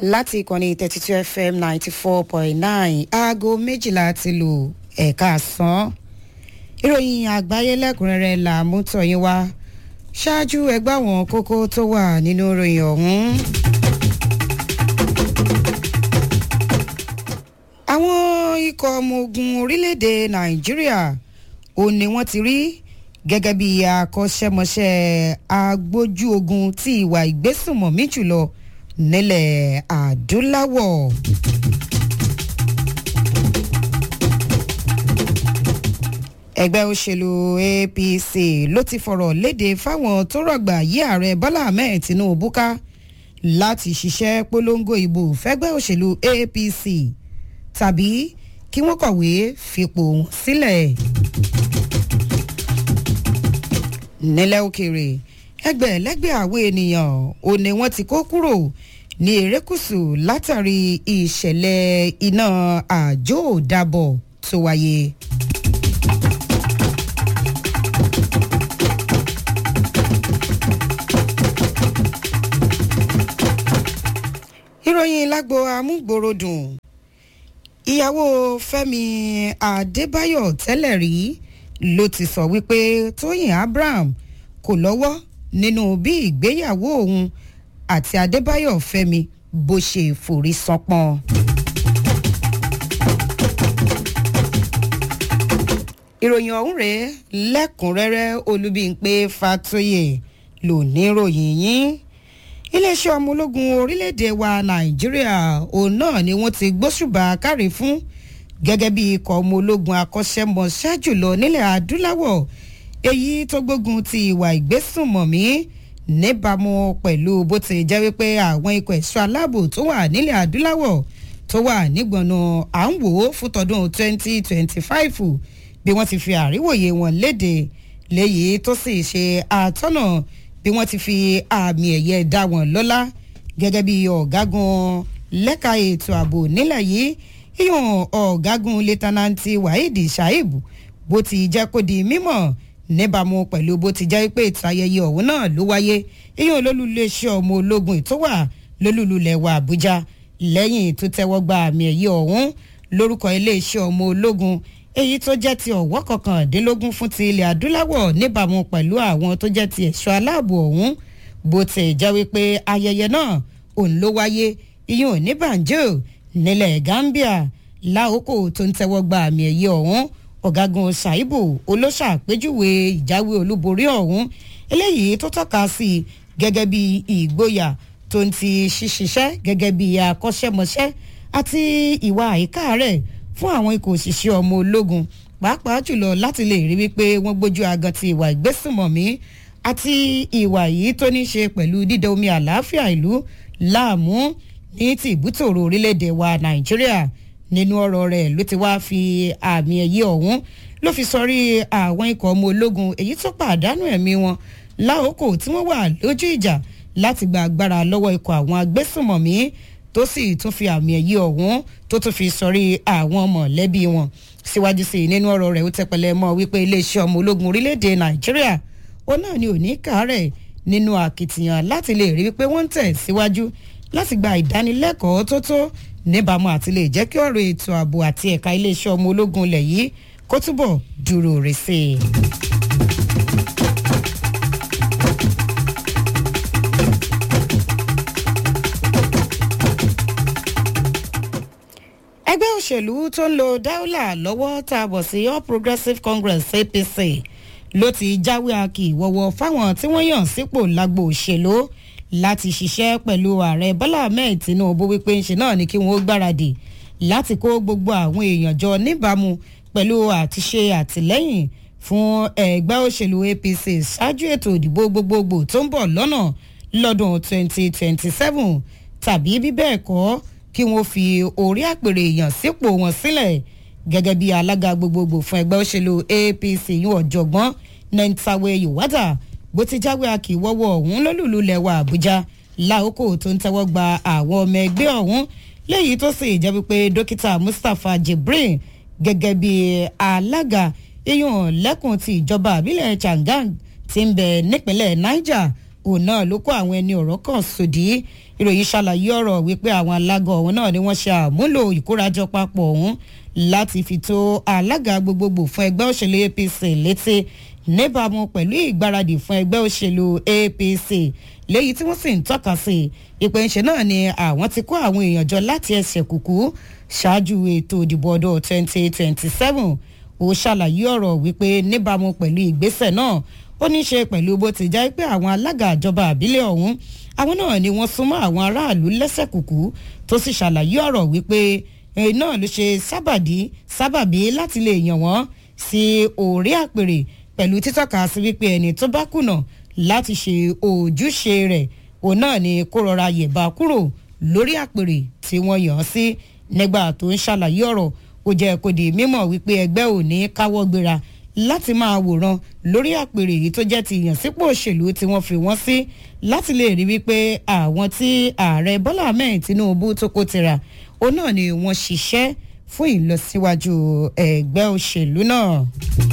láti ìkànnì thirty two fm ninety four point nine aago méjìlá ti lù ẹ̀ka àsán ìròyìn àgbáyé lẹ́kùnrẹ́rẹ́ là mú tọ̀yìn wá ṣáájú ẹgbẹ́ àwọn kókó tó wà nínú ìròyìn ọ̀hún. àwọn ikọ̀ ọmọ ogun orílẹ̀-èdè nàìjíríà ò ní wọ́n ti rí gẹ́gẹ́ bí akọ́ṣẹ́mọṣẹ́ agbójú ogun tí ìwà ìgbésùnmọ̀mí jùlọ nílẹ̀ adúláwọ̀. ẹgbẹ́ òṣèlú apc ló ti fọ̀rọ̀ léde fáwọn tó rọ̀gbà yí ààrẹ bọ́lá ahmed tinubu ká láti ṣiṣẹ́ polongo ìbò fẹ́gbẹ́ òṣèlú apc tàbí kí wọ́n kọ̀wé fipò wọn sílẹ̀. nílẹ̀ òkèèrè ẹgbẹ̀lẹ́gbẹ̀ àwọn ènìyàn ò ní wọ́n ti kó kúrò ní erékùsù látàrí ìṣẹ̀lẹ̀ iná àjò dàbọ̀ tó wáyé. ìròyìn lágbo amúgbòròdùn ìyàwó fẹmi adébáyọ tẹlẹ rí ló ti sọ wípé tóyìn abraham kò lọwọ nínú bí ìgbéyàwó òun àti adébáyọ fẹmi bó ṣe forí sanpọn. ìròyìn ọ̀hún rèé lẹ́kùnrẹ́rẹ́ olúbíńpé fatoyè lò ní ròyìn yín iléeṣẹ́ ọmọ ológun orílẹ̀-èdè wa nàìjíríà òun náà ni wọ́n ti gbóṣùbà kárí fún gẹ́gẹ́ bí ikọ̀ ọmọ ológun akọ́ṣẹ́mọṣẹ́ jùlọ nílẹ̀ adúláwọ̀ èyí tó gbógun ti ìwà ìgbésùnmọ̀mí níbàámu pẹ̀lú bó ti jẹ́ wípé àwọn ikọ̀ ẹ̀ṣọ́ aláàbò tó wà nílẹ̀ adúláwọ̀ tó wà nígbọ̀nà à ń wò ó fún tọdún 2025 bí wọ́n ti fi àríwòye wọn léde léyìí tó sì ṣe àtọ́nà bí wọ́n ti fi àmì ẹ̀yẹ dá wọn lọ́lá gẹ́gẹ́ bí ọ̀gágun lẹ́ka ètò ààbò nílẹ̀ yìí ìyọ̀n ọ̀gágun lẹ́tànántì waheed shaib bó ti jẹ́ kó di mímọ̀ níbàámu pẹ̀lú bó ti jẹ́ pé ètò ayẹyẹ ọ̀hún náà ló wáyé ìyọ̀n olólùléeṣẹ́ ọmọ ológun tó wà lólùlulẹ̀ wa àbújá lẹ́yìn tó tẹ́wọ́ gba àmì ẹ̀yẹ ọ̀hún lórúkọ iléeṣẹ́ ọmọ ológun èyí tó jẹ́ ti ọ̀wọ́ kọkàndínlógún fún ti ilẹ̀ adúláwọ̀ níbàámu pẹ̀lú àwọn tó jẹ́ ti ẹ̀ṣọ́ aláàbò ọ̀hún bó ti jẹ́ wípé ayẹyẹ náà òun ló wáyé iyún òní banjo nílẹ̀ gambia láòkò tó ń tẹ́wọ́ gba àmì ẹ̀yẹ ọ̀hún ọ̀gágun ṣàìbù olóṣàpéjúwe ìjáwé olúborí ọ̀hún eléyìí tó tọ́ka sí i gẹ́gẹ́ bí ìgboyà tó ń ti ṣiṣiṣẹ́ gẹ́gẹ́ bí akọ́ṣẹ́mọṣẹ́ àti ìwà àyíká rẹ̀ fún àwọn ikọ̀ òṣìṣẹ́ ọmọ ológun pàápàá jùlọ láti lè rí wípé wọ́n gbójú agan ti ìwà ìgbésùnmọ̀mí àti ìwà yìí tó ní ṣe pẹ̀lú dídá omi àlàáfíà ìlú láàmú ní ti ìbútòrò orílẹ̀-èdè wa nàìjíríà nínú ọ̀rọ̀ rẹ̀ ló ti wá fi àmì ẹ̀yẹ ọ̀hún ló fi sọrí àwọn ikọ̀ ọmọ ológun èyí tó pàdánù ẹ̀mí wọn láòkò tí wọ́n wà lójú ìjà láti gba agbára lọ́wọ́ ikọ̀ àwọn agbésùnmọ̀mí tó sì tún fi àmì ẹ̀yẹ ọ̀hún tó tún fi sọrí àwọn mọ̀lẹ́bí wọn síwájú sí i nínú ọ̀rọ̀ rẹ̀ ó tẹpẹlẹ mọ́ wípé iléeṣẹ́ ọmọ ológun orílẹ̀-èdè nàìjíríà ó náà ni òní kàárẹ̀ nínú àkìtìyàn láti lè rí wípé wọ́n ń tẹ̀ síwájú láti gba ìdánilẹ́kọ̀ọ́ tó tó níbàámu àti lè jẹ́ kí ọ̀rọ̀ ètò ààbò àti ẹ̀ka iléeṣẹ́ ọmọ ológun lẹ̀ yìí kó túbọ̀ dúró rè sí i. ẹgbẹ́ òṣèlú tó ń lo dáúlà lọ́wọ́ tá a bọ̀ sí all progressives congress apc ló ti jáwé akì wọ̀wọ̀ fáwọn tí wọ́n yàn sípò lágbo òṣèlú láti ṣiṣẹ́ pẹ̀lú ààrẹ bọ́lá ahmed tinubu wípé ńṣe náà ni kí wọ́n gbáradì láti kó gbogbo àwọn èèyàn jọ níbàámu pẹ̀lú àtiṣe àtìlẹ́yìn fún ẹgbẹ́ òṣèlú apc ṣáájú ètò ìdìbò gbogbogbò tó ń bọ̀ lọ́nà lọ́dún 2027 tàbí bí bẹ́ẹ̀ kọ́ kí wọ́n fi orí àpèrè èèyàn sípò wọn sílẹ̀ gẹ́gẹ́ bí alága gbogbogbò fún ẹgbẹ́ òṣèlú apc yún ọ̀jọ̀gbọ́n nentawe iwata bó ti jáwé akíwọ́wọ́ ọ̀hún lólùlù lẹ́wà àbújá láòkó tó ń tẹ́wọ́ gba àwọn ọmọ ẹgbẹ́ ọ̀hún léyìí tó sì jẹ́ wípé dókítà mustapha jibril gẹ́gẹ́ bí alága iyùn lẹ́kùn ti ìjọba àbílẹ̀ changang ti ń bẹ nípínlẹ̀ niger òun náà ló kó àwọn ẹni ọ̀rọ̀ kan sòdí ìròyìn ṣàlàyé ọ̀rọ̀ wípé àwọn alágọ̀ ọ̀hún náà ni wọ́n ṣe àmúlò ìkórajọ papọ̀ ọ̀hún láti fi tó alága gbogbogbò fún ẹgbẹ́ òṣèlú apc létí níbàámu pẹ̀lú ìgbáradì fún ẹgbẹ́ òṣèlú apc léyìí tí wọ́n sì ń tọ́ka sí ìpè ńṣe náà ni àwọn ti kó àwọn èèyàn jọ láti ẹsẹ̀ kùkú ṣáájú ètò ìdìbò ọdún 2027 ó ṣàlàyé ọ̀rọ̀ wípé níbàámu pẹ̀lú ìgbésẹ̀ náà ó ní í ṣe pẹ̀lú bó ti já pé àwọn alága àjọba àbílẹ̀ ọ̀hún àwọn náà ni wọ́n súnmọ́ àwọn aráàlú lẹ́sẹ̀ kùkú tó sì ṣàlàyé ọ̀rọ̀ wípé èyí náà ló ṣe sábàdí sábàbí láti lè yàn wọ́n sí orí àpèrè pẹ̀lú títọ́ka sí wípé ẹni tó bá kùnà láti ṣe ojúṣe rẹ̀ òun náà ni kó rọra yẹ̀bá kúrò lórí àpèrè tí wọ́n yàn án sí nígbà tó ń ṣàlàyé ọ̀rọ̀ ó jẹ́ kó di mímọ̀ wípé ẹgbẹ́ ò ní káwọ́ gbéra láti máa wòran lórí àpèrè yìí tó jẹ́ ti ìyànsípò òṣèlú tí wọ́n fi wọ́n sí láti lè rí wípé àwọn tí ààrẹ bọ́lá ahmed tinubu tó kó tira òun náà ni wọ́n ṣiṣẹ́ fún ìlọsíwájú ẹgbẹ́ òṣèlú náà.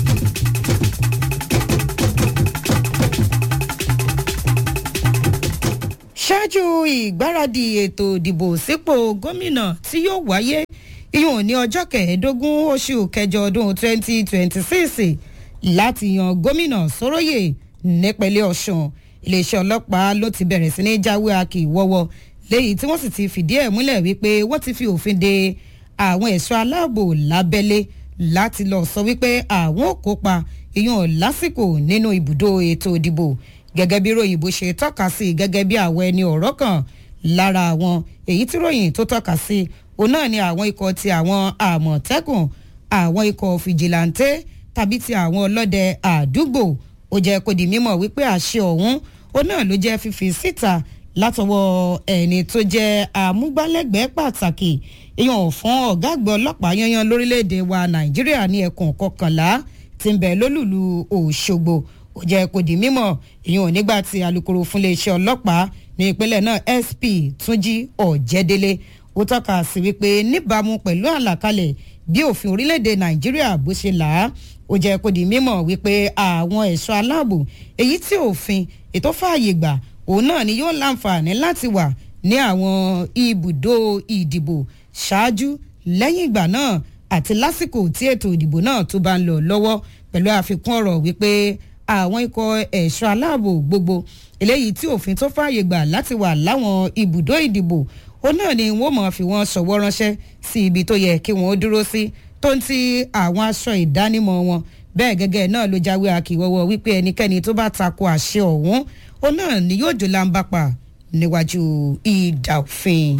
ṣáájú ìgbáradì ètò ìdìbò sípò gómìnà tí yóò wáyé ìyún ní ọjọ́ kẹẹ̀ẹ́dógún oṣù kẹjọ ọdún 2026 láti yan gómìnà sóróyè nípínlẹ̀ ọ̀sùn iléeṣẹ́ ọlọ́pàá ló ti bẹ̀rẹ̀ sí ní jáwé akì wọ́wọ́ léyìí tí wọ́n sì ti fìdí ẹ̀ múlẹ̀ wípé wọ́n ti fi òfin de àwọn ẹ̀ṣọ́ aláàbò lábẹ́lé láti lọ sọ wípé àwọn ò kópa ìyún lásìkò nínú ibùdó ètò ìdìbò gẹ́gẹ́ bí ròyìnbó ṣe tọ́ka sí gẹ́gẹ́ bí àwọn ẹni ọ̀rọ̀ kan lára àwọn èyí tí ròyìn tó tọ́ka sí òun náà ni àwọn ikọ̀ ti àwọn àmọ̀tẹ́kùn àwọn ikọ̀ fìjìláńtẹ́ tàbí ti àwọn ọlọ́dẹ àdúgbò ó jẹ́ kó di mímọ̀ wípé àṣẹ ọ̀hún òun náà ló jẹ́ fífi síta látọwọ́ ẹni tó jẹ́ amúgbálẹ́gbẹ̀ẹ́ pàtàkì ìyọ̀n fún ọ̀gá àgbà ọlọ́pàá yanyan lórílẹ̀‐èdè wa nàìjíríà ní ẹkùn kọkànlá ti ń bẹ̀ lólùlù òṣogbo ó jẹ́ kó di mímọ̀ ìyọ̀n nígbà tí alūkkóró fún iléeṣẹ́ ọlọ́pàá ní ìpínlẹ̀ náà sp túnjí ọ̀jẹ̀délé ó tọ́ka sí wípé níbàámu pẹ̀lú àlàkalẹ̀ bí òfin orílẹ̀-èdè nàìjíríà bó ṣe là á ó jẹ́ kó di mímọ̀ wípé àwọn ẹ̀ṣọ́ aláàbò èyí tí òfin ètò fààyè gbà òun náà ni yóò láǹfààní láti wà ní àwọn ibùdó ìdìbò ṣáájú lẹ́yìn ìgbà náà àti lásìkò tí ètò ìdìbò náà tó bá ń lọ lọ́wọ́ pẹ̀lú àfikún ọ̀rọ̀ wípé àwọn ikọ̀ ẹ̀ṣọ́ aláàbò gbogbo eléyìí tí òfin tó fààyè gbà láti wà láwọn ibùdó ìdìbò òun náà ni wọ́n mọ̀ fi wọ́n ṣọwọ́ ránṣẹ́ sí ibi tó yẹ kí wọ́n dúró sí tó ń ti àwọn aṣọ ìdánimọ̀ wọn bẹ́ẹ̀ gẹ́gẹ́ náà ló jáwé akíwọ́wọ́ wípé ẹnikẹ́ni tó bá tako àṣẹ ọ̀hún òun náà ni yóò jò láǹbàpà níwájú ìdà òfin.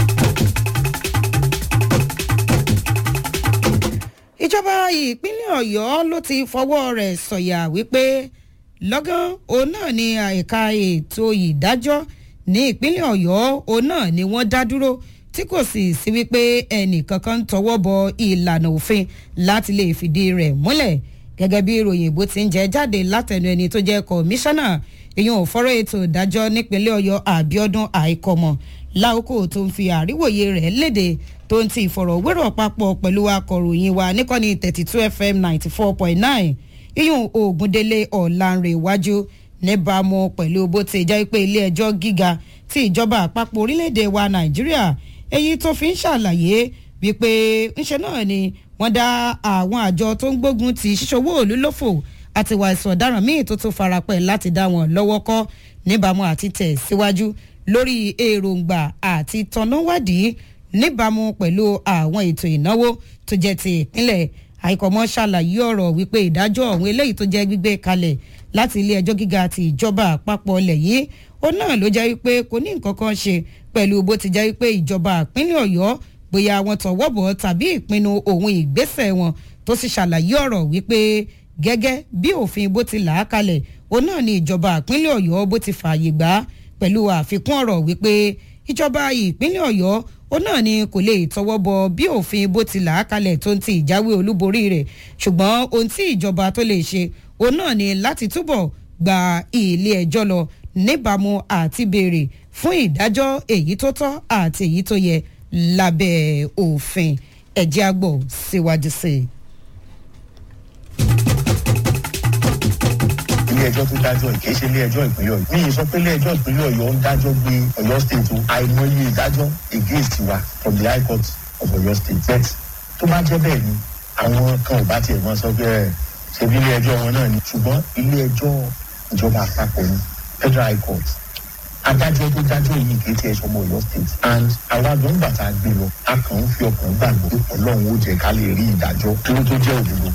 ìjọba ìpínlẹ̀ ọ̀yọ́ ló ti fọwọ́ rẹ̀ sọ̀yà wípé lọ́gán òun náà ni àìka ètò ìdájọ́ ní ìpínlẹ̀ ọ̀yọ́ òun náà ni wọ́n dá dúró tí kò sì sí wípé ẹnìkankan tọwọ́ bọ ìlànà òfin láti lè fìdí rẹ̀ múlẹ̀ gẹ́gẹ́ bí ìròyìn ìbò ti ń jẹ́ jáde látẹnu ẹni tó jẹ́ kọmíṣánná ìyẹn ò fọ́rọ̀ ètò ìdájọ́ nípínlẹ̀ ọ̀yọ́ àbíọ́dún àìkọ́mọ̀ láòkó tó ń fi àríwòye rẹ̀ léde tó ń ti ìfọ̀rọ̀wérọ̀ papọ̀ pẹ̀lú akọ̀ròyìn wa níkànnì thirty two fm ninety four point nine ìyún ògúndélé ọ̀làǹrẹ̀wájú níbàámu pẹ̀lú bó ti jẹ́ pé ilé ẹjọ́ gíga tí ìjọba àpapọ̀ orílẹ̀-èdè wa nàìjíríà èyí tó fi ń ṣàlàyé wípé ńṣe náà ni wọ́n dá àwọn àjọ tó ń gbógun ti ṣíṣòwò òlú lófò àti ìwà ìsàn ọ̀daràn míì tó tún farapẹ̀ láti dá wọn lọ́wọ́ kọ́ níbàámu àti tẹ̀ síwájú lórí èròǹgbà àti tọ̀nàwádìí níbàámu pẹ̀lú àwọn ètò ìnáwó tó jẹ́ ti ìpínlẹ̀ àìkọ́mọ́ ṣàlàyé ọ̀rọ̀ wípé ìdájọ́ ọ̀hún eléyìí tó jẹ́ gbígbé kalẹ̀ láti ilé ẹjọ́ gíga ti ìjọba àpapọ̀ ilẹ̀ yìí ó náà ló jẹ́ wípé kò ní nǹkan kan ṣe pẹ̀lú bó ti jẹ́ wípé ìjọba ìpínlẹ̀ ọ̀yọ́ bóyá wọn tọwọ́ bọ̀ tàbí ìpinnu òun ìgbésẹ̀ wọn tó sì ṣàlàyé ọ̀rọ̀ wípé gẹ́gẹ́ bí òfin bó ti là á kalẹ̀ ó náà ni ìjọba ìpínlẹ̀ ọ̀yọ́ bó ti fààyè gbà á pẹ̀lú àfikún ọ̀rọ̀ wípé ìjọba ìpínlẹ̀ ọ̀yọ́ ó náà ni kò lè tọwọ́ bọ bí òfin bó ti là á kalẹ̀ tó ń ti ìjáwé olúborí rẹ̀ ṣùgbọ́n ohun tí ìjọba tó lè ṣe ó náà ni láti túbọ̀ gba ilé ẹjọ́ lọ níbàámu àti béèrè fún ìdájọ́ èyí tó tọ́ àti èyí tó yẹ lábẹ́ òfin ẹ̀jẹ̀ àgbọ̀ síwájú sí i. ilé ẹjọ́ tó dájọ́ yìí kìí ṣe ilé ẹjọ́ ìpínlẹ̀ ọ̀yọ́ mi ì sọ pé ilé ẹjọ́ ìpínlẹ̀ ọ̀yọ́ ń dájọ́ gbé ọ̀yọ́ state o àìmọye ìdájọ́ against wa from the high court of ọ̀yọ́ state bet tó bá jẹ́ bẹ́ẹ̀ ni àwọn kan ò bá tiẹ̀ mọ́ sọ pé ẹ̀ ṣe bí ilé ẹjọ́ wọn náà ni ṣùgbọ́n ilé ẹjọ́ ìjọba àpapọ̀ ni federal high court adájọ́ tó dájọ́ yìí kì í tiẹ̀ sọmọ ọ̀yọ́ state and àwa gbọ̀ngbà tá a gbé lọ a kàn ń fi ọkàn gbàgbọ́ pé ọlọ́run ó jẹ́ ká lè rí ìdájọ́ tó tó jẹ́ òdodo.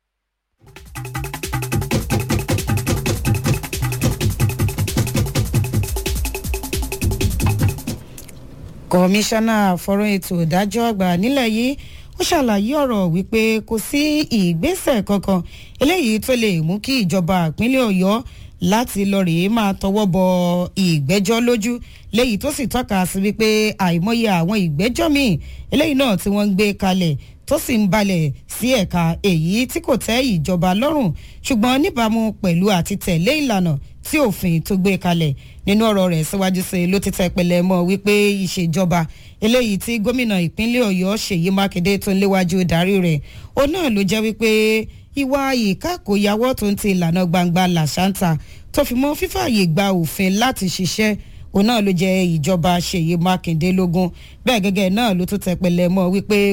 kọmíṣánná fọ́rọ̀ ètò ìdájọ́ àgbà nílẹ̀ yìí ó ṣàlàyé ọ̀rọ̀ wípé kò sí ìgbésẹ̀ kankan eléyìí tó lè mú kí ìjọba ìpínlẹ̀ ọ̀yọ́ láti lọ rèé máa tọwọ́ bọ ìgbẹ́jọ́ lójú léyìí tó sì tọ́ka sí wípé àìmọye àwọn ìgbẹ́jọ́ míì eléyìí náà tí wọ́n ń gbé kalẹ̀ tó sì ń balẹ̀ sí ẹ̀ka èyí tí kò tẹ́ ìjọba lọ́rùn ṣùgbọ́n níbàámu pẹ̀lú àti tẹ̀lé ìlànà tí òfin tó gbé kalẹ̀ nínú ọ̀rọ̀ rẹ̀ síwájú sí ló ti tẹ́ pẹlẹ mọ́ wípé ìṣèjọba eléyìí tí gómìnà ìpínlẹ̀ ọ̀yọ́ ṣèyí mákindé tó ń léwájú darí rẹ̀ òun náà ló jẹ́ wípé ìwà ìkákòyàwó tó ń ti ìlànà gbangba làṣántà tó fi mọ́ fífààyè gba òfin láti ṣiṣẹ́ òun náà ló jẹ́ ìjọba ṣèyí mákindé lógún bẹ́ẹ̀ gẹ́gẹ́ náà ló tún tẹ́ pẹlẹ mọ́ wípé